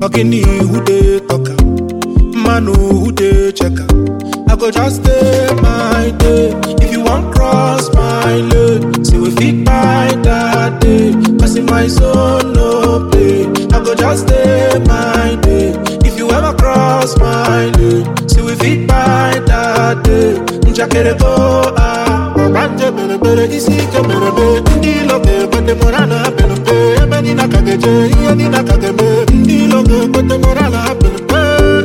Ogini who dey talk am, Manu who dey check am. I go just stay my day. If you want cross my lane, say we fit buy that day. Cause in my zone no play. I go just stay my day. If you ever cross my lane, say we fit buy that day. Njakere go ah, banje bere bere isi ke bere be. Ndi loge bende morana bere be. Ebe ni nakageje, iye ni nakageme. Ndi loge bende morana bere be.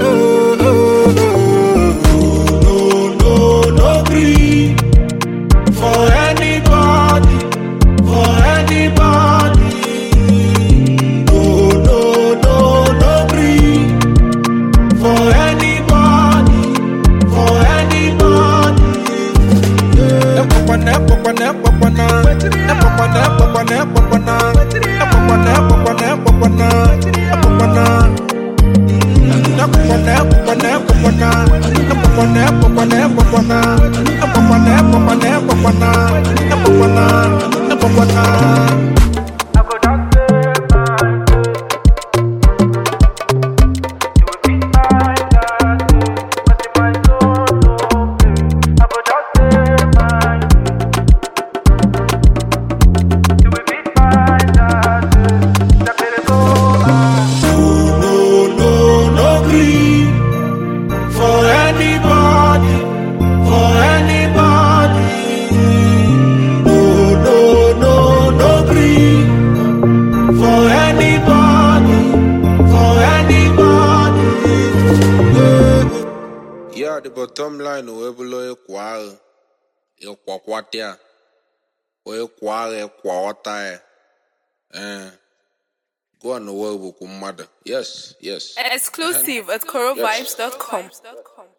No, no, no gree for anybody, for anybody. No, no, no, no gree for anybody, for anybody. Epopana, epopana, epopana. Epopana, epopana, epopana. Epopana, epopana, epopana. Epopana. Epopana, epopana, epopana. Epopana, epopana, epopana. Epopana, epopana, epopana. Epopana, epopana. No, no, no gree for anybody, for anybody. No, no, no, no gree for anybody, for anybody. Yeah, the bottom line o ebulo ekwa ahụ ịkwakwata ya o ekwa ahụ ekwa ọta ya eh go on the bụkwu mmadụ yes yes Exclusive at corovibes.com.